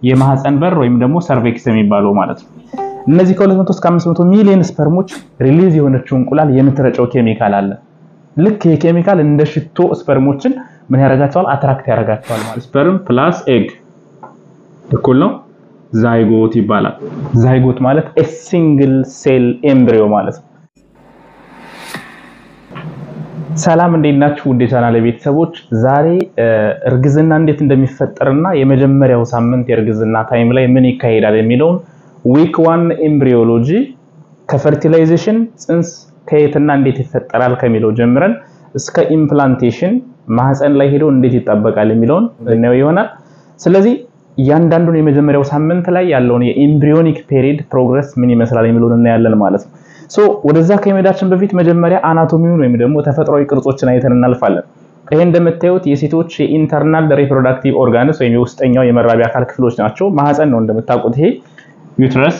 የማህፀን በር ወይም ደግሞ ሰርቬክስ የሚባለው ማለት ነው። እነዚህ ከ200 እስከ 500 ሚሊዮን ስፐርሞች ሪሊዝ የሆነችው እንቁላል የምትረጨው ኬሚካል አለ። ልክ ይሄ ኬሚካል እንደ ሽቶ ስፐርሞችን ምን ያደርጋቸዋል? አትራክት ያደርጋቸዋል ማለት ስፐርም ፕላስ ኤግ እኩል ነው ዛይጎት ይባላል። ዛይጎት ማለት ኤ ሲንግል ሴል ኤምብሪዮ ማለት ነው። ሰላም እንዴት ናችሁ? ውድ የቻናል ቤተሰቦች፣ ዛሬ እርግዝና እንዴት እንደሚፈጠርና የመጀመሪያው ሳምንት የእርግዝና ታይም ላይ ምን ይካሄዳል የሚለውን ዊክ ዋን ኤምብሪዮሎጂ ከፈርቲላይዜሽን ጽንስ ከየትና እንዴት ይፈጠራል ከሚለው ጀምረን እስከ ኢምፕላንቴሽን ማህፀን ላይ ሄዶ እንዴት ይጠበቃል የሚለውን እናየው ይሆናል። ስለዚህ እያንዳንዱን የመጀመሪያው ሳምንት ላይ ያለውን የኤምብሪዮኒክ ፔሪድ ፕሮግረስ ምን ይመስላል የሚለውን እናያለን ማለት ነው። ሶ ወደዛ ከመሄዳችን በፊት መጀመሪያ አናቶሚውን ወይም ደግሞ ተፈጥሯዊ ቅርጾችን አይተን እናልፋለን። ይሄ እንደምታዩት የሴቶች የኢንተርናል ሪፕሮዳክቲቭ ኦርጋንስ ወይም የውስጠኛው የመራቢያ አካል ክፍሎች ናቸው። ማህፀን ነው እንደምታውቁት። ይሄ ዩትረስ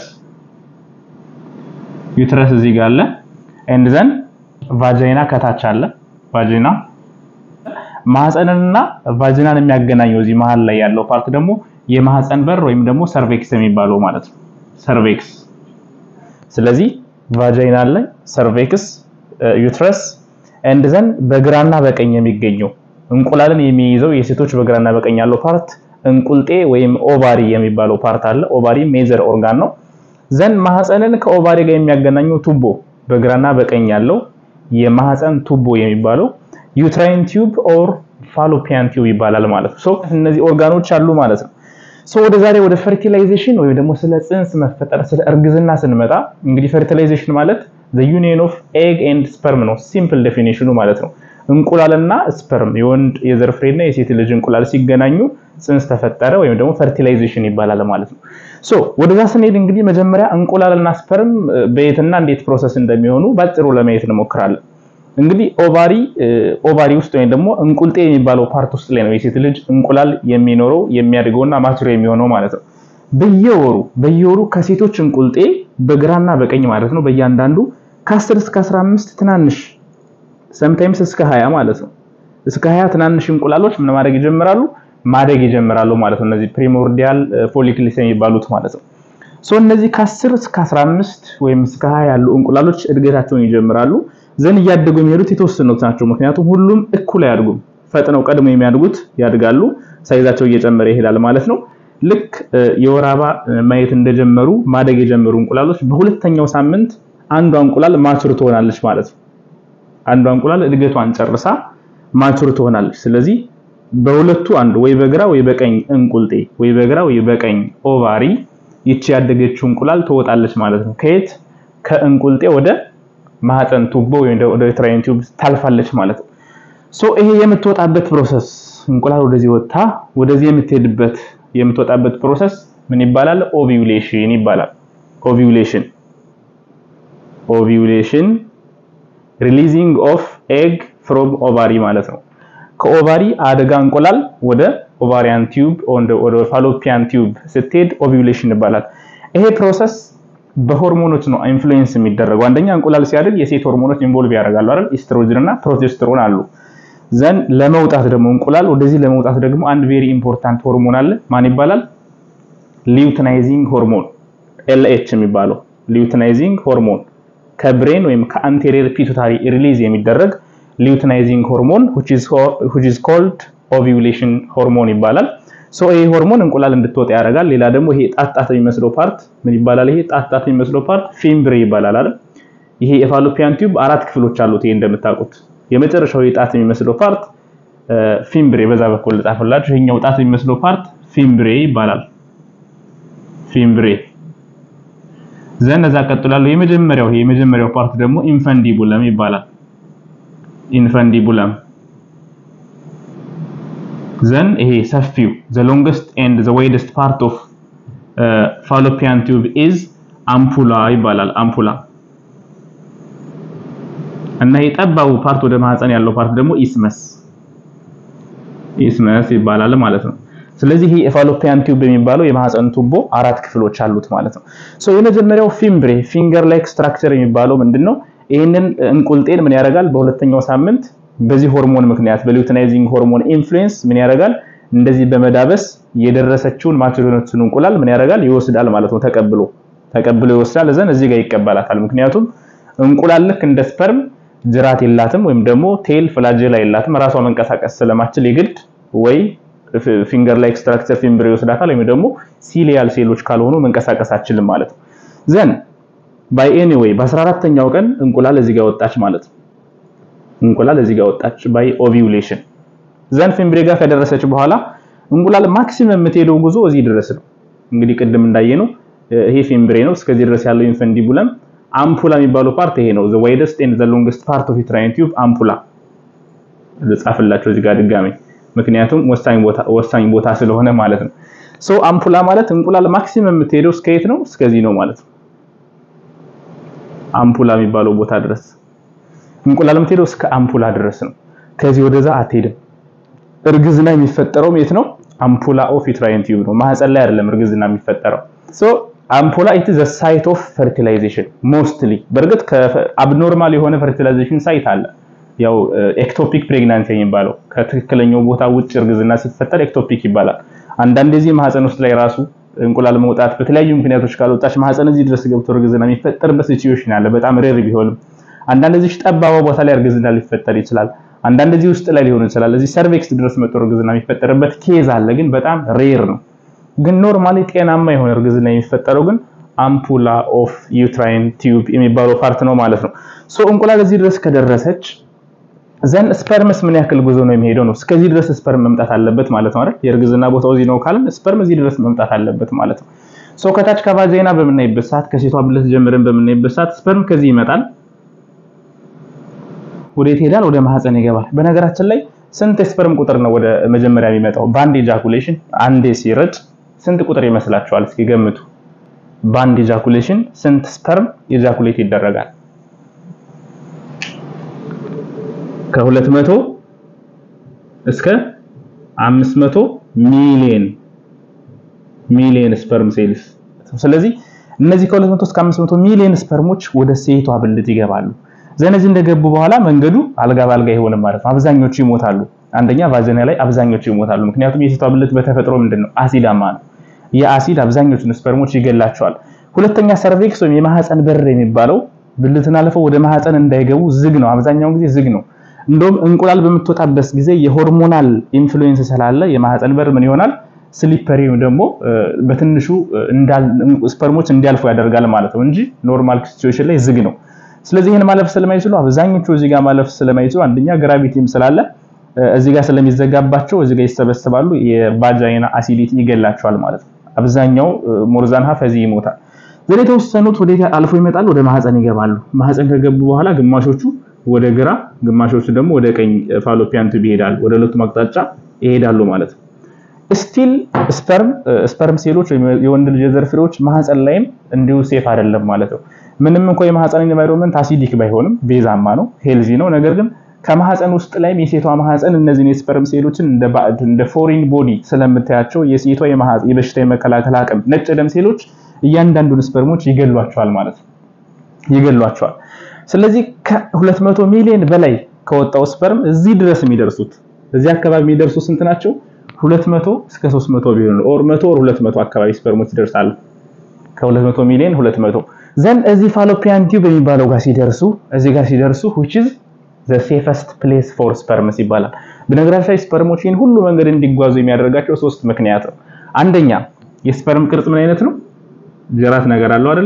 ዩትረስ እዚህ ጋር አለ። ኤንድ ዘን ቫጃይና ከታች አለ። ቫጃይና ማህፀንንና ቫጂናን የሚያገናኘው እዚህ መሀል ላይ ያለው ፓርት ደግሞ የማህፀን በር ወይም ደግሞ ሰርቬክስ የሚባለው ማለት ነው። ሰርቬክስ ስለዚህ ቫጃይና አለ፣ ሰርቬክስ፣ ዩትረስ ኤንድ ዘን በግራና በቀኝ የሚገኘው እንቁላልን የሚይዘው የሴቶች በግራና በቀኝ ያለው ፓርት እንቁልጤ ወይም ኦቫሪ የሚባለው ፓርት አለ። ኦቫሪ ሜጀር ኦርጋን ነው። ዘን ማህፀንን ከኦቫሪ ጋር የሚያገናኘው ቱቦ በግራና በቀኝ ያለው የማህፀን ቱቦ የሚባለው ዩትራይን ቲዩብ ኦር ፋሎፒያን ቲዩብ ይባላል ማለት ነው። ሶ እነዚህ ኦርጋኖች አሉ ማለት ነው። ሶ ወደ ዛሬ ወደ ፈርቲላይዜሽን ወይም ደግሞ ስለ ጽንስ መፈጠር ስለ እርግዝና ስንመጣ እንግዲህ ፈርቲላይዜሽን ማለት the union of egg and sperm ነው ሲምፕል ዴፊኒሽኑ ማለት ነው። እንቁላልና ስፐርም የወንድ የዘር ፍሬና የሴት ልጅ እንቁላል ሲገናኙ ጽንስ ተፈጠረ ወይም ደግሞ ፈርቲላይዜሽን ይባላል ማለት ነው። ሶ ወደዛ ስንሄድ እንግዲህ መጀመሪያ እንቁላልና ስፐርም በየትና እንዴት ፕሮሰስ እንደሚሆኑ ባጭሩ ለማየት እንሞክራለን። እንግዲህ ኦቫሪ ኦቫሪ ውስጥ ወይም ደግሞ እንቁልጤ የሚባለው ፓርት ውስጥ ላይ ነው የሴት ልጅ እንቁላል የሚኖረው የሚያድገውና ማቹር የሚሆነው ማለት ነው። በየወሩ በየወሩ ከሴቶች እንቁልጤ በግራና በቀኝ ማለት ነው በእያንዳንዱ ከ10 እስከ 15 ትናንሽ ሰምታይምስ እስከ 20 ማለት ነው እስከ 20 ትናንሽ እንቁላሎች ምን ማድረግ ይጀምራሉ ማደግ ይጀምራሉ ማለት ነው። እነዚህ ፕሪሞርዲያል ፎሊክልስ የሚባሉት ማለት ነው። ሶ እነዚህ ከ10 እስከ 15 ወይም እስከ 20 ያሉ እንቁላሎች እድገታቸውን ይጀምራሉ። ዘን እያደጉ የሚሄዱት የተወሰኑት ናቸው። ምክንያቱም ሁሉም እኩል አያድጉም። ፈጥነው ቀድሞ የሚያድጉት ያድጋሉ፣ ሳይዛቸው እየጨመረ ይሄዳል ማለት ነው። ልክ የወር አበባ ማየት እንደጀመሩ ማደግ የጀመሩ እንቁላሎች በሁለተኛው ሳምንት አንዷ እንቁላል ማቹር ትሆናለች ማለት ነው። አንዷ እንቁላል እድገቷን ጨርሳ ማቹር ትሆናለች። ስለዚህ በሁለቱ አንዱ ወይ በግራ ወይ በቀኝ እንቁልጤ ወይ በግራ ወይ በቀኝ ኦቫሪ ይቺ ያደገችው እንቁላል ትወጣለች ማለት ነው። ከየት ከእንቁልጤ ወደ ማህፀን ቱቦ ወይም ወደ ዩትራይን ቲዩብ ታልፋለች ማለት ነው። ሶ ይሄ የምትወጣበት ፕሮሰስ እንቁላል ወደዚህ ወጥታ ወደዚህ የምትሄድበት የምትወጣበት ፕሮሰስ ምን ይባላል? ኦቪዩሌሽን ይባላል። ኦቪዩሌሽን ኦቪዩሌሽን ሪሊዚንግ ኦፍ ኤግ ፍሮም ኦቫሪ ማለት ነው። ከኦቫሪ አደጋ እንቁላል ወደ ኦቫሪያን ቲዩብ ወደ ፋሎፒያን ቲዩብ ስትሄድ ኦቪዩሌሽን ይባላል። ይሄ ፕሮሰስ በሆርሞኖች ነው ኢንፍሉዌንስ የሚደረገው። አንደኛ እንቁላል ሲያድግ የሴት ሆርሞኖች ኢንቮልቭ ያደርጋሉ አይደል? ኢስትሮጅን እና ፕሮጀስትሮን አሉ። ዘን ለመውጣት ደግሞ እንቁላል ወደዚህ ለመውጣት ደግሞ አንድ ቬሪ ኢምፖርታንት ሆርሞን አለ። ማን ይባላል? ሊዩትናይዚንግ ሆርሞን ኤልኤች የሚባለው ሊዩትናይዚንግ ሆርሞን ከብሬን ወይም ከአንቴሪየር ፒቱታሪ ሪሊዝ የሚደረግ ሊዩትናይዚንግ ሆርሞን which is called ovulation ሆርሞን ይባላል። ሶ ይሄ ሆርሞን እንቁላል እንድትወጣ ያደርጋል። ሌላ ደግሞ ይሄ ጣጣት የሚመስለው ፓርት ምን ይባላል? ይሄ ጣጣት የሚመስለው ፓርት ፊምብሬ ይባላል አይደል? ይሄ የፋሎፒያን ቲዩብ አራት ክፍሎች አሉት። ይሄ እንደምታውቁት የመጨረሻው የጣት የሚመስለው ፓርት ፊምብሬ፣ በዛ በኩል ልጣፍላችሁ። ይሄኛው ጣት የሚመስለው ፓርት ፊምብሬ ይባላል። ፊምብሬ ዘን እዛ ቀጥላለሁ። የመጀመሪያው ይሄ የመጀመሪያው ፓርት ደግሞ ኢንፈንዲቡለም ይባላል። ኢንፈንዲቡለም ዘን ይሄ ሰፊው the longest and the widest part of uh, fallopian tube is አምፑላ ይባላል። አምፑላ እና ይሄ ጠባቡ ፓርት ወደ ማህፀን ያለው ፓርት ደግሞ ኢስመስ ኢስመስ ይባላል ማለት ነው። ስለዚህ ይሄ የፋሎፒያን ቲዩብ የሚባለው የማህፀን ቱቦ አራት ክፍሎች አሉት ማለት ነው። ሶ የመጀመሪያው ፊምብሬ ፊንገር ላይክ ስትራክቸር የሚባለው ምንድነው? ይህንን እንቁልጤን ምን ያደርጋል? በሁለተኛው ሳምንት በዚህ ሆርሞን ምክንያት በሉቲናይዚንግ ሆርሞን ኢንፍሉዌንስ ምን ያደርጋል? እንደዚህ በመዳበስ የደረሰችውን ማቹሪቲውን እንቁላል ምን ያደርጋል ይወስዳል ማለት ነው። ተቀብሎ ተቀብሎ ይወስዳል። እዘን እዚህ ጋር ይቀበላታል። ምክንያቱም እንቁላል ልክ እንደ ስፐርም ጅራት የላትም ወይም ደግሞ ቴል ፍላጀላ የላትም። ራሷ መንቀሳቀስ ስለማችል የግድ ወይ ፊንገር ላይክ ስትራክቸር ፊምብር ይወስዳታል ወይም ደግሞ ሲሊያል ሴሎች ካልሆኑ መንቀሳቀስ አችልም ማለት ነው። ዘን ባይ ኤኒዌይ በ14ተኛው ቀን እንቁላል እዚህ ጋር ወጣች ማለት ነው። እንቁላል እዚህ ጋር ወጣች ባይ ኦቪዩሌሽን። ዘን ፊምብሬ ጋር ከደረሰች በኋላ እንቁላል ማክሲመም የምትሄደው ጉዞ እዚህ ድረስ ነው። እንግዲህ ቅድም እንዳየነው ይሄ ፊምብሬ ነው። እስከዚህ ድረስ ያለው ኢንፈንዲቡለም አምፑላ የሚባለው ፓርት ይሄ ነው። ዘ ዋይደስት ኤንድ ዘ ሎንግስት ፓርት ኦፍ ዩትራይን ቲዩብ አምፑላ ልጻፍላቸው እዚህ ጋር ድጋሜ ምክንያቱም ወሳኝ ቦታ ወሳኝ ቦታ ስለሆነ ማለት ነው። ሶ አምፑላ ማለት እንቁላል ማክሲመም የምትሄደው እስከ የት ነው? እስከዚህ ነው ማለት ነው። አምፑላ የሚባለው ቦታ ድረስ እንቁላል የምትሄደው እስከ አምፑላ ድረስ ነው። ከዚህ ወደዛ አትሄድም። እርግዝና የሚፈጠረው የት ነው? አምፑላ ኦፍ ዩትራይን ቲዩብ ነው። ማህፀን ላይ አይደለም እርግዝና የሚፈጠረው። ሶ አምፑላ ኢት ዘ ሳይት ኦፍ ፈርቲላይዜሽን ሞስትሊ። በእርግጥ ከአብኖርማል የሆነ ፈርቲላይዜሽን ሳይት አለ ያው ኤክቶፒክ ፕሬግናንሲ የሚባለው ከትክክለኛው ቦታ ውጭ እርግዝና ሲፈጠር ኤክቶፒክ ይባላል። አንዳንድ ጊዜ ማህፀን ውስጥ ላይ ራሱ እንቁላል መውጣት በተለያዩ ምክንያቶች ካልወጣች ማህፀን እዚህ ድረስ ገብቶ እርግዝና የሚፈጠርበት ሲቹዌሽን አለ። በጣም ሬር ቢሆንም አንዳንድ ጊዜ ጠባባ ቦታ ላይ እርግዝና ሊፈጠር ይችላል። አንዳንድ ጊዜ ውስጥ ላይ ሊሆን ይችላል። እዚህ ሰርቬክስ ድረስ መጥቶ እርግዝና የሚፈጠርበት ኬዝ አለ፣ ግን በጣም ሬር ነው። ግን ኖርማሊ ጤናማ የሆነ እርግዝና የሚፈጠረው ግን አምፑላ ኦፍ ዩትራይን ቲዩብ የሚባለው ፓርት ነው ማለት ነው። ሶ እንቁላል እዚህ ድረስ ከደረሰች ዘን ስፐርምስ ምን ያክል ጉዞ ነው የሚሄደው ነው። እስከዚህ ድረስ ስፐርም መምጣት አለበት ማለት ነው አይደል? የእርግዝና ቦታው እዚህ ነው ካልን ስፐርም እዚህ ድረስ መምጣት አለበት ማለት ነው። ሶ ከታች ከቫጃይና በምናይበት ሰዓት ከሴቷ ብልት ጀምረን በምናይበት ሰዓት ስፐርም ከዚህ ይመጣል። ወዴት ይሄዳል? ወደ ማህፀን ይገባል። በነገራችን ላይ ስንት የስፐርም ቁጥር ነው ወደ መጀመሪያ የሚመጣው? በአንድ ኤጃኩሌሽን አንዴ ሲረጭ ስንት ቁጥር ይመስላችኋል? እስኪ ገምቱ። በአንድ ኤጃኩሌሽን ስንት ስፐርም ኤጃኩሌት ይደረጋል? ከሁለት መቶ እስከ አምስት መቶ ሚሊየን ሚሊየን ስፐርም ሴልስ። ስለዚህ እነዚህ ከሁለት መቶ እስከ አምስት መቶ ሚሊየን ስፐርሞች ወደ ሴቷ ብልት ይገባሉ። ዘነዚህ እንደገቡ በኋላ መንገዱ አልጋ ባልጋ አይሆንም ማለት ነው። አብዛኞቹ ይሞታሉ። አንደኛ ቫጀና ላይ አብዛኞቹ ይሞታሉ። ምክንያቱም የሴቷ ብልት በተፈጥሮ ምንድነው አሲዳማ ነው። የአሲድ አብዛኞቹን ስፐርሞች ይገላቸዋል። ሁለተኛ ሰርቬክስ ወይም የማህፀን በር የሚባለው ብልትን አልፈው ወደ ማህፀን እንዳይገቡ ዝግ ነው። አብዛኛውን ጊዜ ዝግ ነው። እንደውም እንቁላል በምትወጣበት ጊዜ የሆርሞናል ኢንፍሉዌንስ ስላለ የማህፀን በር ምን ይሆናል ስሊፐሪ ደግሞ በትንሹ ስፐርሞች እንዲያልፉ ያደርጋል ማለት ነው እንጂ ኖርማል ሲቹዌሽን ላይ ዝግ ነው። ስለዚህ ይህን ማለፍ ስለማይችሉ አብዛኞቹ እዚህ ጋር ማለፍ ስለማይችሉ አንደኛ ግራቪቲም ስላለ እዚህ ጋር ስለሚዘጋባቸው እዚህ ጋር ይሰበስባሉ። የቫጃይና አሲዲቲ ይገላቸዋል ማለት ነው። አብዛኛው ሞርዛን ሀፍ እዚህ ይሞታል። ዘን የተወሰኑት ወደ አልፎ ይመጣሉ፣ ወደ ማህፀን ይገባሉ። ማህፀን ከገቡ በኋላ ግማሾቹ ወደ ግራ ግማሾቹ ደግሞ ወደ ቀኝ ፋሎፒያን ቱብ ይሄዳሉ። ወደ ሁለቱም አቅጣጫ ይሄዳሉ ማለት ነው። ስቲል ስፐርም ስፐርም ሴሎች ወይም የወንድ ልጅ የዘር ፍሬዎች ማህፀን ላይም እንዲሁ ሴፍ አይደለም ማለት ነው። ምንም እንኳን የማህፀን ኢንቫይሮንመንት አሲዲክ ባይሆንም ቤዛማ ነው፣ ሄልዚ ነው። ነገር ግን ከማህፀን ውስጥ ላይም የሴቷ ማህፀን እነዚህን የስፐርም ሴሎችን እንደ ባዕድ እንደ ፎሪን ቦዲ ስለምታያቸው የሴቷ የበሽታ የመከላከል አቅም ነጭ ደም ሴሎች እያንዳንዱን ስፐርሞች ይገሏቸዋል ማለት ነው፣ ይገሏቸዋል። ስለዚህ ከ200 ሚሊዮን በላይ ከወጣው ስፐርም እዚህ ድረስ የሚደርሱት እዚህ አካባቢ የሚደርሱ ስንት ናቸው? 200 እስከ 300 ቢሊዮን ኦር 100 ኦር 200 አካባቢ ስፐርሞች ይደርሳሉ። ከ200 ሚሊዮን 200 ዘን እዚህ ፋሎፒያን ቲዩብ የሚባለው ጋር ሲደርሱ እዚህ ጋር ሲደርሱ which is the safest place for sperms ይባላል። በነገራችን ላይ ስፐርሞች ይህን ሁሉ መንገድ እንዲጓዙ የሚያደርጋቸው ሶስት ምክንያት ነው። አንደኛ የስፐርም ቅርጽ ምን አይነት ነው? ጅራት ነገር አለው አይደለ?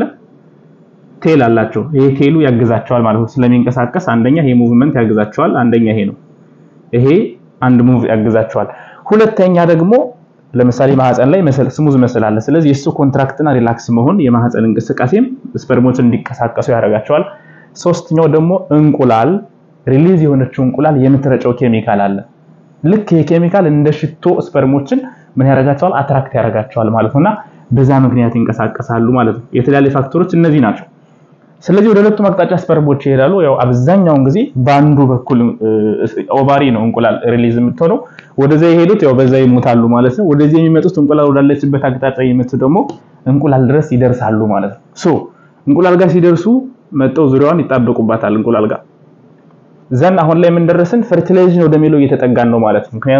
ቴል አላቸው። ይሄ ቴሉ ያግዛቸዋል ማለት ነው ስለሚንቀሳቀስ። አንደኛ ይሄ ሙቭመንት ያግዛቸዋል። አንደኛ ይሄ ነው። ይሄ አንድ ሙቭ ያግዛቸዋል። ሁለተኛ ደግሞ ለምሳሌ ማህፀን ላይ መሰል ስሙዝ መስል አለ። ስለዚህ የሱ ኮንትራክትና ሪላክስ መሆን የማህፀን እንቅስቃሴም ስፐርሞችን እንዲቀሳቀሱ ያደርጋቸዋል። ሶስተኛው ደግሞ እንቁላል ሪሊዝ የሆነችው እንቁላል የምትረጨው ኬሚካል አለ። ልክ ይሄ ኬሚካል እንደ ሽቶ ስፐርሞችን ምን ያደርጋቸዋል? አትራክት ያደርጋቸዋል ማለት ነውና በዛ ምክንያት ይንቀሳቀሳሉ ማለት ነው። የተለያዩ ፋክተሮች እነዚህ ናቸው። ስለዚህ ወደ ሁለቱም አቅጣጫ ስፐርሞች ይሄዳሉ። ያው አብዛኛውን ጊዜ በአንዱ በኩል ኦቫሪ ነው እንቁላል ሪሊዝ የምትሆነው። ወደዛ የሄዱት ያው በዛ ይሞታሉ ማለት ነው። ወደዚህ የሚመጡት እንቁላል ወዳለችበት አቅጣጫ የሚመጡ ደግሞ እንቁላል ድረስ ይደርሳሉ ማለት ነው። ሶ እንቁላል ጋር ሲደርሱ መጠው ዙሪያዋን ይጣበቁባታል እንቁላል ጋር ዘን አሁን ላይ የምንደረስን ፈርቲላይዜሽን ወደሚለው እየተጠጋን ነው ማለት ነው። ምክንያቱም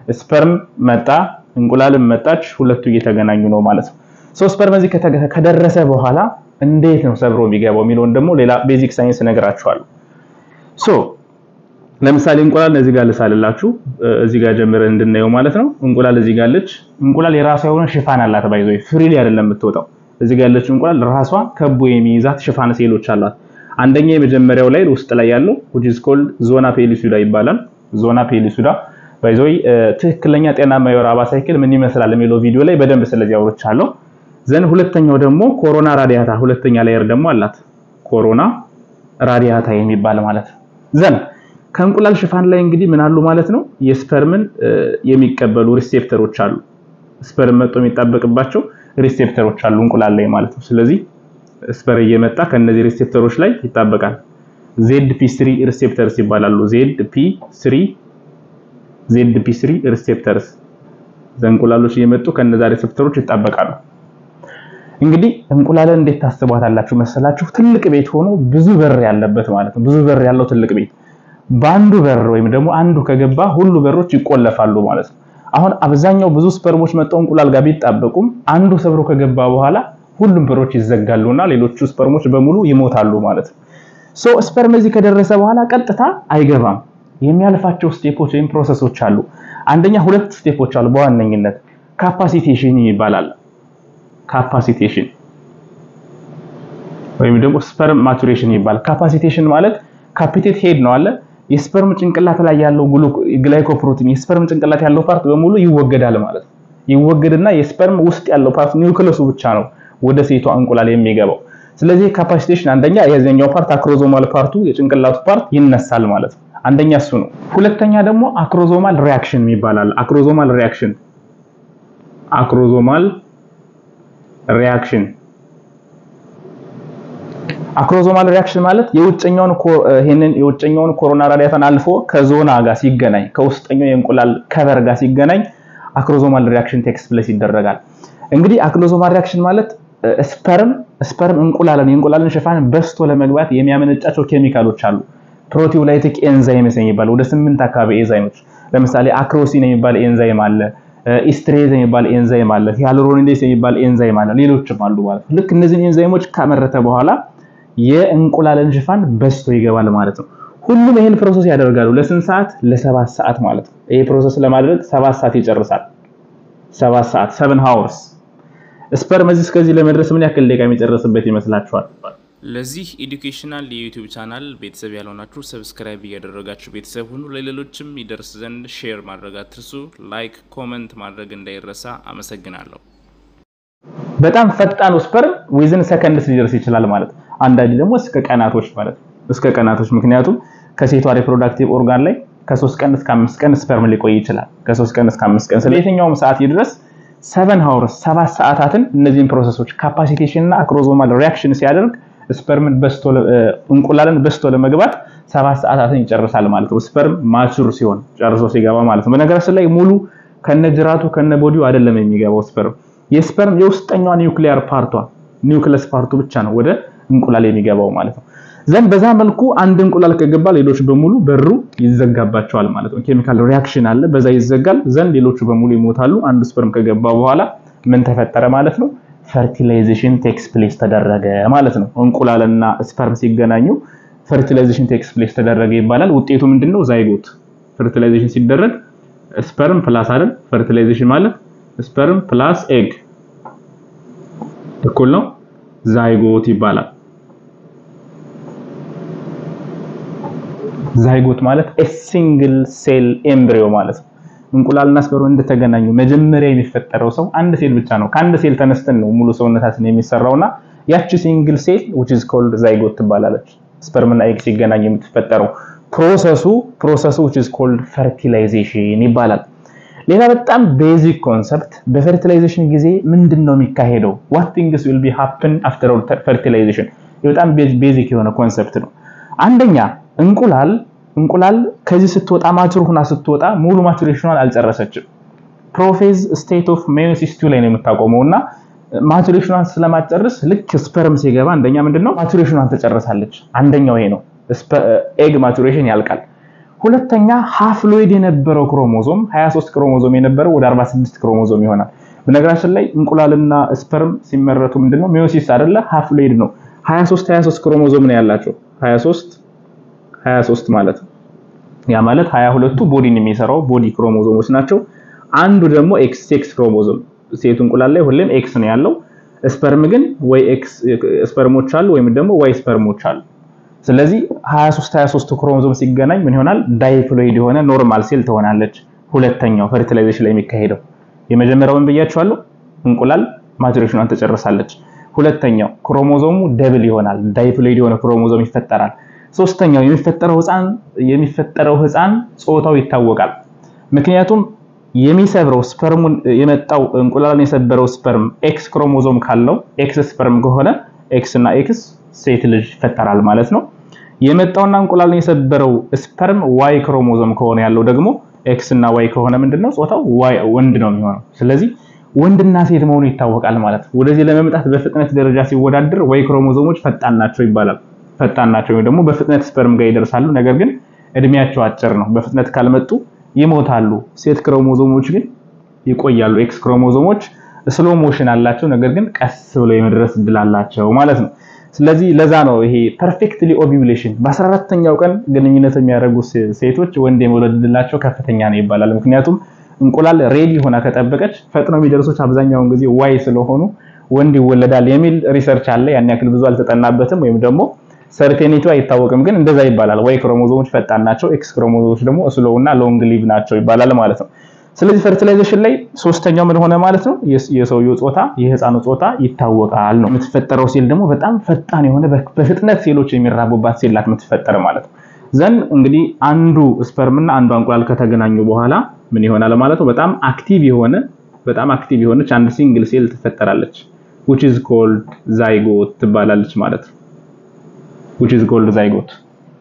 ስፐርም መጣ፣ እንቁላልም መጣች፣ ሁለቱ እየተገናኙ ነው ማለት ነው። ሶ ስፐርም እዚህ ከደረሰ በኋላ እንዴት ነው ሰብሮ የሚገባው የሚለውን ደግሞ ሌላ ቤዚክ ሳይንስ እነግራችኋለሁ። ሶ ለምሳሌ እንቁላል እዚህ ጋር ልሳልላችሁ፣ እዚህ ጋር ጀምረን እንድናየው ማለት ነው። እንቁላል እዚህ ጋር አለች። እንቁላል የራሷ የሆነ ሽፋን አላት። ባይዞ ፍሪሊ አይደለም የምትወጣው። እዚህ ጋር ያለችው እንቁላል ራሷ ከቦ የሚይዛት ሽፋን ሴሎች አሏት። አንደኛ የመጀመሪያው ላይ ውስጥ ላይ ያለው which is called ዞና ፔሊሱዳ ይባላል። ዞና ፔሊሱዳ ባይዞ ትክክለኛ ጤናማ የወር አበባ ሳይክል ምን ይመስላል የሚለው ቪዲዮ ላይ በደንብ ስለዚህ አውርቻለሁ። ዘን ሁለተኛው ደግሞ ኮሮና ራዲያታ ሁለተኛ ላየር ደግሞ አላት። ኮሮና ራዲያታ የሚባል ማለት ነው። ዘን ከእንቁላል ሽፋን ላይ እንግዲህ ምን አሉ ማለት ነው? የስፐርምን የሚቀበሉ ሪሴፕተሮች አሉ። ስፐርም መጥቶ የሚጣበቅባቸው ሪሴፕተሮች አሉ እንቁላል ላይ ማለት ነው። ስለዚህ ስፐር እየመጣ ከነዚህ ሪሴፕተሮች ላይ ይጣበቃል። ዜድ ፒ ስሪ ሪሴፕተርስ ይባላሉ። ዜድ ፒ ስሪ ዜድ ፒ ስሪ ሪሴፕተርስ ዘንቁላሎች እየመጡ ከነዛ ሪሴፕተሮች ይጣበቃሉ። እንግዲህ እንቁላልን እንዴት ታስቧታላችሁ መሰላችሁ? ትልቅ ቤት ሆኖ ብዙ በር ያለበት ማለት ነው። ብዙ በር ያለው ትልቅ ቤት በአንዱ በር ወይም ደግሞ አንዱ ከገባ ሁሉ በሮች ይቆለፋሉ ማለት ነው። አሁን አብዛኛው ብዙ ስፐርሞች መጥተው እንቁላል ጋር ቢጣበቁም አንዱ ሰብሮ ከገባ በኋላ ሁሉም በሮች ይዘጋሉና ሌሎቹ ስፐርሞች በሙሉ ይሞታሉ ማለት ነው። ሶ ስፐርም እዚህ ከደረሰ በኋላ ቀጥታ አይገባም። የሚያልፋቸው ስቴፖች ወይም ፕሮሰሶች አሉ። አንደኛ ሁለት ስቴፖች አሉ በዋነኝነት ካፓሲቴሽን ይባላል። ካፓሲቴሽን ወይም ደግሞ ስፐርም ማቹሬሽን ይባላል። ካፓሲቴሽን ማለት ካፒቴት ሄድ ነው አለ የስፐርም ጭንቅላት ላይ ያለው ግላይኮፕሮቲን የስፐርም ጭንቅላት ያለው ፓርት በሙሉ ይወገዳል ማለት ነው። ይወገድና የስፐርም ውስጥ ያለው ፓርት ኒውክለሱ ብቻ ነው ወደ ሴቷ እንቁላል የሚገባው። ስለዚህ ካፓሲቴሽን አንደኛ የዚህኛው ፓርት አክሮዞማል ፓርቱ የጭንቅላቱ ፓርት ይነሳል ማለት ነው። አንደኛ እሱ ነው። ሁለተኛ ደግሞ አክሮዞማል ሪያክሽን ይባላል። አክሮዞማል ሪያክሽን አክሮዞማል ሪያክሽን አክሮዞማል ሪያክሽን ማለት የውጨኛውን ይሄንን የውጨኛውን ኮሮና ራዲያታን አልፎ ከዞና ጋር ሲገናኝ ከውስጠኛው የእንቁላል ከቨር ጋር ሲገናኝ አክሮዞማል ሪያክሽን ቴክስ ፕሌስ ይደረጋል። እንግዲህ አክሮዞማል ሪያክሽን ማለት ስፐርም ስፐርም እንቁላልን የእንቁላልን ሽፋን በስቶ ለመግባት የሚያመነጫቸው ኬሚካሎች አሉ። ፕሮቲዮላይቲክ ኤንዛይምስ የሚባል ወደ ስምንት አካባቢ ኤንዛይሞች ለምሳሌ አክሮሲን የሚባል ኤንዛይም አለ፣ ኢስትሬዝ የሚባል ኤንዛይም አለ፣ ሂያሉሮኒዴስ የሚባል ኤንዛይም አለ፣ ሌሎችም አሉ ማለት ነው። ልክ እነዚህን ኤንዛይሞች ካመረተ በኋላ የእንቁላልን ሽፋን በስቶ ይገባል ማለት ነው። ሁሉም ይሄን ፕሮሰስ ያደርጋሉ። ለስንት ሰዓት? ለሰባት ሰዓት ማለት ነው። ይሄ ፕሮሰስ ለማድረግ ሰባት ሰዓት ይጨርሳል። ሰባት ሰዓት ሰቨን ሃወርስ። ስፐርም እዚህ እስከዚህ ለመድረስ ምን ያክል ደቂቃ የሚጨርስበት ይመስላችኋል? ለዚህ ኤዱኬሽናል የዩቲዩብ ቻናል ቤተሰብ ያልሆናችሁ ሰብስክራይብ እያደረጋችሁ ቤተሰብ ሁኑ። ለሌሎችም ይደርስ ዘንድ ሼር ማድረግ አትርሱ። ላይክ ኮመንት ማድረግ እንዳይረሳ። አመሰግናለሁ። በጣም ፈጣኑ ስፐርም ዊዝን ሰከንድስ ሊደርስ ይችላል ማለት ነው። አንዳንዴ ደግሞ እስከ ቀናቶች ማለት ነው። እስከ ቀናቶች ምክንያቱም ከሴቷ ሪፕሮዳክቲቭ ኦርጋን ላይ ከሶስት ቀን እስከ አምስት ቀን ስፐርም ሊቆይ ይችላል። ከሶስት ቀን እስከ አምስት ቀን ስለ የትኛውም ሰዓት ይድረስ ሰቨን ሃውርስ ሰባት ሰዓታትን እነዚህን ፕሮሰሶች ካፓሲቴሽን እና አክሮዞማል ሪያክሽን ሲያደርግ ስፐርምን በስቶ እንቁላልን በስቶ ለመግባት ሰባት ሰዓታትን ይጨርሳል ማለት ነው። ስፐርም ማቹር ሲሆን ጨርሶ ሲገባ ማለት ነው። በነገራችን ላይ ሙሉ ከነጅራቱ ከነቦዲው አይደለም የሚገባው ስፐርም የስፐርም የውስጠኛዋ ኒውክሊየር ፓርቷ ኒውክለስ ፓርቱ ብቻ ነው ወደ እንቁላል የሚገባው ማለት ነው። ዘንድ በዛ መልኩ አንድ እንቁላል ከገባ ሌሎች በሙሉ በሩ ይዘጋባቸዋል ማለት ነው። ኬሚካል ሪያክሽን አለ፣ በዛ ይዘጋል። ዘንድ ሌሎቹ በሙሉ ይሞታሉ። አንዱ ስፐርም ከገባ በኋላ ምን ተፈጠረ ማለት ነው? ፈርቲላይዜሽን ቴክስ ፕሌስ ተደረገ ማለት ነው። እንቁላልና ስፐርም ሲገናኙ ፈርቲላይዜሽን ቴክስ ፕሌስ ተደረገ ይባላል። ውጤቱ ምንድነው? ዛይጎት። ፈርቲላይዜሽን ሲደረግ ስፐርም ፕላስ አይደል? ፈርቲላይዜሽን ማለት ስፐርም ፕላስ ኤግ እኩል ነው ዛይጎት ይባላል። ዛይጎት ማለት ኤ ሲንግል ሴል ኤምብሪዮ ማለት ነው። እንቁላልና ስፐርም እንደተገናኙ መጀመሪያ የሚፈጠረው ሰው አንድ ሴል ብቻ ነው። ከአንድ ሴል ተነስተን ነው ሙሉ ሰውነታችን የሚሰራውና ያቺ ሲንግል ሴል which is called ዛይጎት ትባላለች። ስፐርምና ኤግ ሲገናኙ የምትፈጠረው ፕሮሰሱ ፕሮሰሱ which is called fertilization ይባላል። ሌላ በጣም ቤዚክ ኮንሰፕት በፈርቲላይዜሽን ጊዜ ምንድን ነው የሚካሄደው? what things will be happen after fertilization በጣም ቤዚክ የሆነ ኮንሰፕት ነው። አንደኛ እንቁላል እንቁላል ከዚህ ስትወጣ ማቹር ሁና ስትወጣ ሙሉ ማቹሬሽኗን አልጨረሰችም። ፕሮፌዝ ስቴት ኦፍ ሜዮሲስ ቱ ላይ ነው የምታቆመው እና ማቹሬሽኗን ስለማጨርስ ልክ ስፐርም ሲገባ አንደኛ ምንድነው ማቹሬሽኗን ትጨርሳለች። አንደኛው ይሄ ነው። ኤግ ማቹሬሽን ያልቃል። ሁለተኛ ሃፍሎይድ የነበረው ክሮሞዞም 23 ክሮሞዞም የነበረው ወደ 46 ክሮሞዞም ይሆናል። በነገራችን ላይ እንቁላልና ስፐርም ሲመረቱ ምንድነው ሚዮሲስ አይደለ? ሃፍሎይድ ነው። 23 23 ክሮሞዞም ነው ያላቸው 23 23 ማለት ነው። ያ ማለት 22ቱ ቦዲን የሚሰራው ቦዲ ክሮሞዞሞች ናቸው። አንዱ ደግሞ ኤክስ ኤክስ ክሮሞዞም ሴቱ እንቁላል ላይ ሁሌም ኤክስ ነው ያለው። ስፐርም ግን ወይ ኤክስ ስፐርሞች አሉ ወይም ደግሞ ዋይ ስፐርሞች አሉ። ስለዚህ 23 23 ክሮሞዞም ሲገናኝ ምን ይሆናል? ዳይፕሎይድ የሆነ ኖርማል ሴል ትሆናለች። ሁለተኛው ፈርቲላይዜሽን ላይ የሚካሄደው የመጀመሪያውን ብያችኋለሁ፣ እንቁላል ማቹሬሽኗን ትጨርሳለች። ሁለተኛው ክሮሞዞሙ ደብል ይሆናል፣ ዳይፕሎይድ የሆነ ክሮሞዞም ይፈጠራል። ሶስተኛው የሚፈጠረው ህፃን የሚፈጠረው ህፃን ጾታው ይታወቃል። ምክንያቱም የሚሰብረው ስፐርሙን የመጣው እንቁላልን የሰበረው ስፐርም ኤክስ ክሮሞዞም ካለው ኤክስ ስፐርም ከሆነ ኤክስ እና ኤክስ ሴት ልጅ ይፈጠራል ማለት ነው። የመጣውና እንቁላልን የሰበረው ስፐርም ዋይ ክሮሞዞም ከሆነ ያለው ደግሞ ኤክስ እና ዋይ ከሆነ ምንድነው ጾታው ዋይ ወንድ ነው የሚሆነው። ስለዚህ ወንድና ሴት መሆኑ ይታወቃል ማለት ነው። ወደዚህ ለመምጣት በፍጥነት ደረጃ ሲወዳደር ዋይ ክሮሞዞሞች ፈጣን ናቸው ይባላል። ፈጣን ናቸው ወይም ደግሞ በፍጥነት ስፐርም ጋር ይደርሳሉ። ነገር ግን እድሜያቸው አጭር ነው። በፍጥነት ካልመጡ ይሞታሉ። ሴት ክሮሞዞሞች ግን ይቆያሉ። ኤክስ ክሮሞዞሞች ስሎ ሞሽን አላቸው፣ ነገር ግን ቀስ ብለው የመድረስ እድል አላቸው ማለት ነው። ስለዚህ ለዛ ነው ይሄ ፐርፌክትሊ ኦቪዩሌሽን በ14ተኛው ቀን ግንኙነት የሚያደርጉ ሴቶች ወንድ የመውለድ እድላቸው ከፍተኛ ነው ይባላል። ምክንያቱም እንቁላል ሬዲ ሆና ከጠበቀች ፈጥነው የሚደርሱት አብዛኛውን ጊዜ ዋይ ስለሆኑ ወንድ ይወለዳል የሚል ሪሰርች አለ። ያን ያክል ብዙ አልተጠናበትም ወይም ደግሞ ሰርቴኒቱ አይታወቅም፣ ግን እንደዛ ይባላል። ዋይ ክሮሞዞሞች ፈጣን ናቸው፣ ኤክስ ክሮሞዞሞች ደግሞ ስሎው እና ሎንግ ሊቭ ናቸው ይባላል ማለት ነው። ስለዚህ ፈርቲላይዜሽን ላይ ሶስተኛው ምን ሆነ ማለት ነው? የሰውየው ጾታ የህፃኑ ጾታ ይታወቃል ነው። የምትፈጠረው ሴል ደግሞ በጣም ፈጣን የሆነ በፍጥነት ሴሎች የሚራቡባት ሴል ናት የምትፈጠር ማለት ነው። ዘን እንግዲህ አንዱ ስፐርም እና አንዱ እንቁላል ከተገናኙ በኋላ ምን ይሆናል ማለት ነው? በጣም አክቲቭ የሆነ በጣም አክቲቭ የሆነች አንድ ሲንግል ሴል ትፈጠራለች which is called zygote ትባላለች ማለት ነው። which is called zygote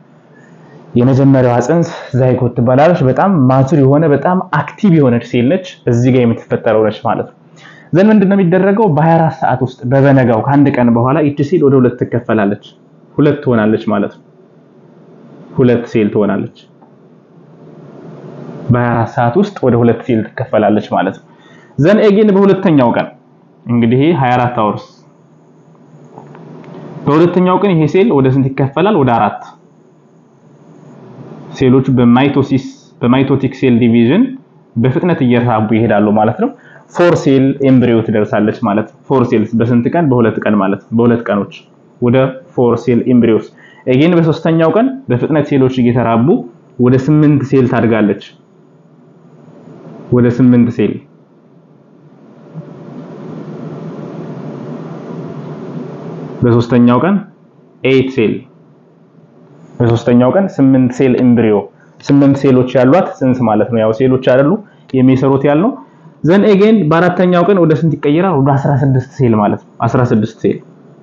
የመጀመሪያዋ ጽንስ ዛይጎት ትባላለች። በጣም ማቹር የሆነ በጣም አክቲቭ የሆነች ሴል ነች። እዚህ ጋር የምትፈጠረው ነች ማለት ነው። ዘን ምንድነው የሚደረገው? በ24 ሰዓት ውስጥ በበነጋው ከአንድ ቀን በኋላ ይቺ ሴል ወደ ሁለት ትከፈላለች። ሁለት ትሆናለች ማለት ነው። ሁለት ሴል ትሆናለች። በ24 ሰዓት ውስጥ ወደ ሁለት ሴል ትከፈላለች ማለት ነው። ዘን ኤጌን በሁለተኛው ቀን እንግዲህ 24 አወርስ በሁለተኛው ቀን ይሄ ሴል ወደ ስንት ይከፈላል? ወደ አራት ሴሎች በማይቶሲስ በማይቶቲክ ሴል ዲቪዥን በፍጥነት እየተራቡ ይሄዳሉ ማለት ነው። ፎር ሴል ኤምብሪዮ ትደርሳለች ማለት ነው። ፎር ሴልስ በስንት ቀን? በሁለት ቀን ማለት ነው። በሁለት ቀኖች ወደ ፎር ሴል ኤምብሪዮስ። ኤጌን በሶስተኛው ቀን በፍጥነት ሴሎች እየተራቡ ወደ ስምንት ሴል ታድጋለች። ወደ ስምንት ሴል በሶስተኛው ቀን ኤይት ሴል በሶስተኛው ቀን ስምንት ሴል ኤምብሪዮ ስምንት ሴሎች ያሏት ጽንስ ማለት ነው። ያው ሴሎች አይደሉ የሚሰሩት ያልነው። ዘን ኤጌን በአራተኛው ቀን ወደ ስንት ይቀየራል? ወደ 16 ሴል ማለት ነው። 16 ሴል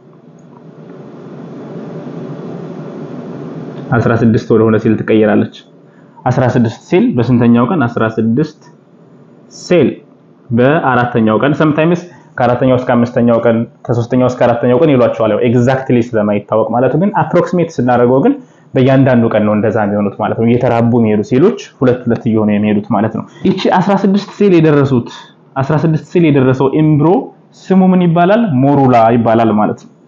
16 ወደ ሆነ ሴል ትቀየራለች። 16 ሴል በስንተኛው ቀን? 16 ሴል በአራተኛው ቀን ሰምታይምስ ከአራተኛው እስከ አምስተኛው ቀን ከሶስተኛው እስከ አራተኛው ቀን ይሏቸዋል። ያው ኤግዛክትሊ ስለማይታወቅ ማለት ግን አፕሮክሲሜት ስናደርገው ግን በእያንዳንዱ ቀን ነው እንደዛ የሚሆኑት ማለት ነው። እየተራቡ የሚሄዱ ሴሎች ሁለት ሁለት እየሆኑ የሚሄዱት ማለት ነው። ይቺ 16 ሴል የደረሱት 16 ሴል የደረሰው ኤምብሮ ስሙ ምን ይባላል? ሞሩላ ይባላል ማለት ነው።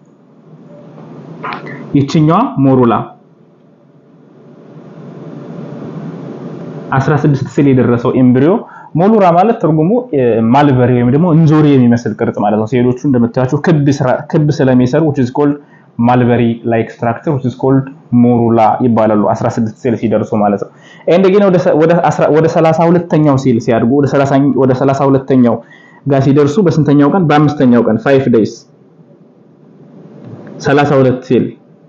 ይችኛዋ ሞሩላ 16 ሴል የደረሰው ኤምብሪዮ ሞሉራ ማለት ትርጉሙ ማልበሪ ወይም ደግሞ እንጆሪ የሚመስል ቅርጽ ማለት ነው። ሴሎቹ እንደምታያቸው ክብ ክብ ስለሚሰሩ which is called ማልበሪ ላይክ ስትራክቸር which is called ሞሩላ ይባላሉ 16 ሴል ሲደርሱ ማለት ነው። ኤንድ ግን ወደ ወደ 32ኛው ሴል ሲያድጉ ወደ 30 ወደ 32ኛው ጋር ሲደርሱ በስንተኛው ቀን? በአምስተኛው ቀን 5 days 32 ሴል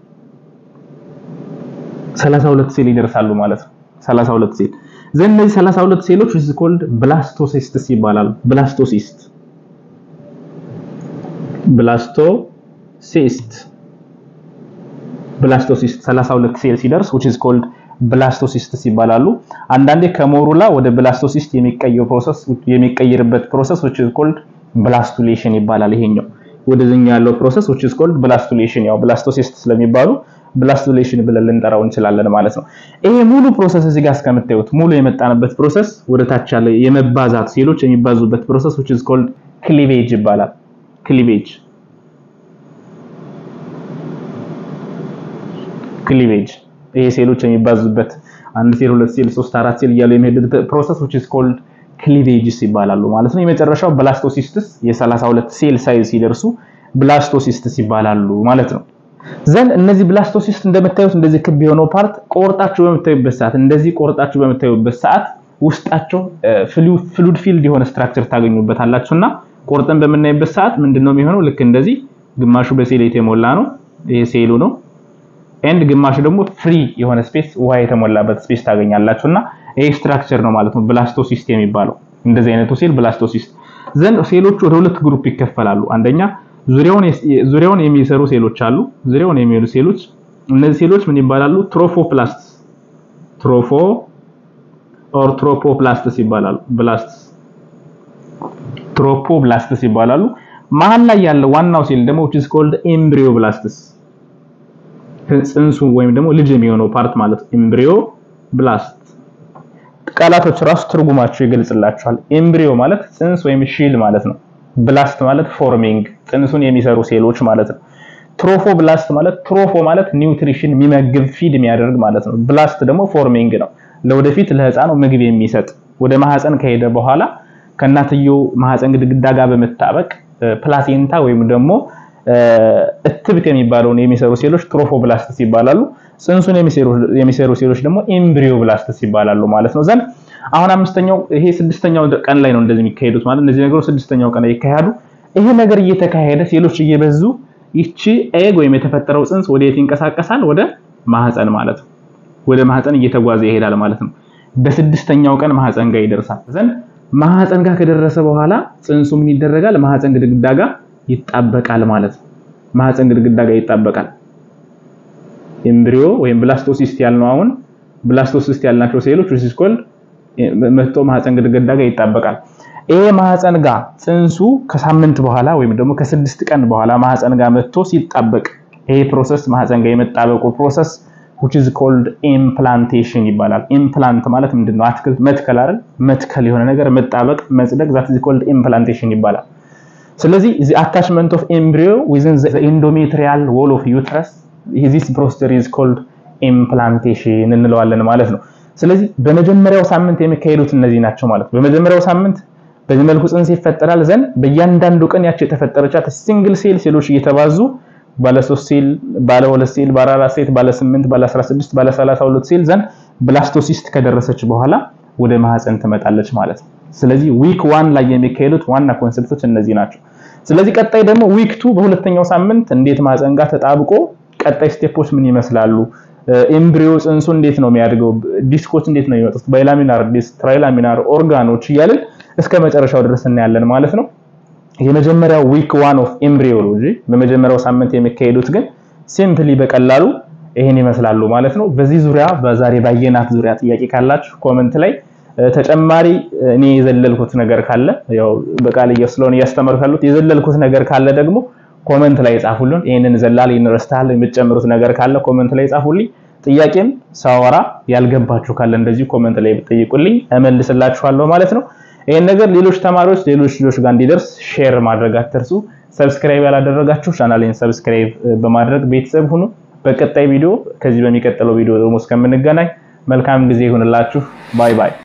32 ሴል ይደርሳሉ ማለት ነው። 32 ሴል ዘን እነዚህ 32 ሴሎች is called ብላስቶሲስትስ ይባላሉ። ብላስቶሲስት ብላስቶሲስት ብላስቶሲስት 32 ሴል ሲደርስ which is called ብላስቶሲስትስ ይባላሉ። አንዳንዴ ከሞሩላ ወደ ብላስቶሲስት የሚቀየር ፕሮሰስ የሚቀየርበት ፕሮሰስ which is called ብላስቱሌሽን ይባላል። ይሄኛው ወደዚህኛው ያለው ፕሮሰስ which is called ብላስቱሌሽን ያው ብላስቶሲስት ስለሚባሉ ብላስቱሌሽን ብለን ልንጠራው እንችላለን ማለት ነው። ይሄ ሙሉ ፕሮሰስ እዚህ ጋር እስከምታዩት ሙሉ የመጣንበት ፕሮሰስ ወደ ታች ያለ የመባዛት ሴሎች የሚባዙበት ፕሮሰስ which is called cleavage ይባላል። ክሊቬጅ ክሊቬጅ ይሄ ሴሎች የሚባዙበት አንድ ሴል ሁለት ሴል ሶስት አራት ሴል እያሉ የሚሄዱት ፕሮሰስ which is called ክሊቬጅስ ይባላሉ ማለት ነው። የመጨረሻው ብላስቶሲስትስ የ32 ሴል ሳይዝ ሲደርሱ ብላስቶሲስትስ ይባላሉ ማለት ነው። ዘንድ እነዚህ ብላስቶሲስት እንደምታዩት እንደዚህ ክብ የሆነው ፓርት ቆርጣችሁ በምታዩበት ሰዓት እንደዚህ ቆርጣችሁ በምታዩበት ሰዓት ውስጣቸው ፍሉድ ፊልድ የሆነ ስትራክቸር ታገኙበታላችሁና ቆርጠን በምናይበት ሰዓት ምንድነው የሚሆነው? ልክ እንደዚህ ግማሹ በሴል የተሞላ ነው፣ ይሄ ሴሉ ነው። ኤንድ ግማሹ ደግሞ ፍሪ የሆነ ስፔስ ውሃ የተሞላበት ስፔስ ታገኛላችሁና ይሄ ስትራክቸር ነው ማለት ነው ብላስቶሲስት የሚባለው። እንደዚህ አይነቱ ሴል ብላስቶሲስት ዘንድ ሴሎቹ ወደ ሁለት ግሩፕ ይከፈላሉ። አንደኛ ዙሪያውን ዙሪያውን የሚሰሩ ሴሎች አሉ። ዙሪያውን የሚሄዱ ሴሎች እነዚህ ሴሎች ምን ይባላሉ? ትሮፎፕላስትስ ትሮፎ ኦር ትሮፖፕላስትስ ይባላሉ። ብላስትስ ትሮፖብላስትስ ይባላሉ። መሀል ላይ ያለው ዋናው ሴል ደግሞ which is called embryo blasts ጽንሱ ወይም ደግሞ ልጅ የሚሆነው ፓርት ማለት ኤምብሪዮ ብላስት ቃላቶች ራሱ ትርጉማቸው ይገልጽላቸዋል። ኤምብሪዮ ማለት ጽንስ ወይም ሺል ማለት ነው። ብላስት ማለት ፎርሚንግ ጽንሱን የሚሰሩ ሴሎች ማለት ነው። ትሮፎ ብላስት ማለት ትሮፎ ማለት ኒውትሪሽን የሚመግብ ፊድ የሚያደርግ ማለት ነው። ብላስት ደግሞ ፎርሚንግ ነው። ለወደፊት ለህፃኑ ምግብ የሚሰጥ ወደ ማህፀን ከሄደ በኋላ ከእናትየው ማህፀን ግድግዳ ጋር በመጣበቅ ፕላሴንታ ወይም ደግሞ እትብት የሚባለውን የሚሰሩ ሴሎች ትሮፎብላስትስ ይባላሉ። ጽንሱን የሚሰሩ ሴሎች ደግሞ ኤምብሪዮ ብላስትስ ይባላሉ ማለት ነው። ዘንድ አሁን አምስተኛው ይሄ ስድስተኛው ቀን ላይ ነው እንደዚህ የሚካሄዱት ማለት እነዚህ ነገሮች ስድስተኛው ቀን ላይ ይካሄዱ። ይሄ ነገር እየተካሄደ ሴሎች እየበዙ ይቺ ኤግ ወይም የተፈጠረው ጽንስ ወደ የት ይንቀሳቀሳል? ወደ ማህፀን ማለት ነው። ወደ ማህፀን እየተጓዘ ይሄዳል ማለት ነው። በስድስተኛው ቀን ማህፀን ጋር ይደርሳል። ዘንድ ማህፀን ጋር ከደረሰ በኋላ ጽንሱ ምን ይደረጋል? ማህፀን ግድግዳ ጋር ይጣበቃል ማለት ነው። ማህፀን ግድግዳ ጋር ይጣበቃል። ኤምብሪዮ ወይም ብላስቶሲስት ያልነው አሁን ብላስቶሲስት ያልናቸው ሴሎች which is called መጥቶ ማህፀን ግድግዳ ጋር ይጣበቃል። ይሄ ማህፀን ጋር ጽንሱ ከሳምንት በኋላ ወይም ደግሞ ከስድስት ቀን በኋላ ማህፀን ጋር መጥቶ ሲጣበቅ ይሄ ፕሮሰስ ማህፀን ጋር የመጣበቁ ፕሮሰስ which is called implantation ይባላል። ኢምፕላንት ማለት ምንድነው? አትክልት መትከል አይደል? መትከል የሆነ ነገር መጣበቅ፣ መጽደቅ that is called implantation ይባላል። ስለዚህ the attachment of embryo within the endometrial wall of uterus this procedure is called implantation እንለዋለን ማለት ነው። ስለዚህ በመጀመሪያው ሳምንት የሚካሄዱት እነዚህ ናቸው ማለት ነው። በመጀመሪያው ሳምንት በዚህ መልኩ ጽንስ ይፈጠራል። ዘንድ በእያንዳንዱ ቀን ያቸው የተፈጠረቻት ሲንግል ሴል ሴሎች እየተባዙ ባለ 3 ሴል፣ ባለ 2 ሴል፣ ባለ 4 ሴል፣ ባለ 8፣ ባለ 16፣ ባለ 32 ሴል ዘንድ ብላስቶሲስት ከደረሰች በኋላ ወደ ማህፀን ትመጣለች ማለት ነው። ስለዚህ ዊክ ዋን ላይ የሚካሄዱት ዋና ኮንሰፕቶች እነዚህ ናቸው። ስለዚህ ቀጣይ ደግሞ ዊክ ቱ በሁለተኛው ሳምንት እንዴት ማህፀን ጋር ተጣብቆ ቀጣይ ስቴፖች ምን ይመስላሉ? ኤምብሪዮ ጽንሱ እንዴት ነው የሚያድገው? ዲስኮች እንዴት ነው የሚወጡት? ባይላሚናር ዲስክ፣ ትራይላሚናር ኦርጋኖች እያልን እስከ መጨረሻው ድረስ እናያለን ማለት ነው። የመጀመሪያው ዊክ ዋን ኦፍ ኤምብሪዮሎጂ በመጀመሪያው ሳምንት የሚካሄዱት ግን ሲምፕሊ በቀላሉ ይሄን ይመስላሉ ማለት ነው። በዚህ ዙሪያ በዛሬ ባየናት ዙሪያ ጥያቄ ካላችሁ ኮመንት ላይ ተጨማሪ እኔ የዘለልኩት ነገር ካለ ያው በቃል ስለሆነ እያስተማርኩ ያሉት የዘለልኩት ነገር ካለ ደግሞ ኮመንት ላይ ጻፉልን። ይሄንን ዘላል ይንረስታል የምትጨምሩት ነገር ካለ ኮመንት ላይ ጻፉልኝ። ጥያቄም ሳወራ ያልገባችሁ ካለ እንደዚሁ ኮመንት ላይ ብትጠይቁልኝ እመልስላችኋለሁ ማለት ነው። ይሄን ነገር ሌሎች ተማሪዎች ሌሎች ልጆች ጋር እንዲደርስ ሼር ማድረግ አትርሱ። ሰብስክራይብ ያላደረጋችሁ ቻናሌን ሰብስክራይብ በማድረግ ቤተሰብ ሁኑ። በቀጣይ ቪዲዮ ከዚህ በሚቀጥለው ቪዲዮ ደግሞ እስከምንገናኝ መልካም ጊዜ ይሁንላችሁ። ባይ ባይ።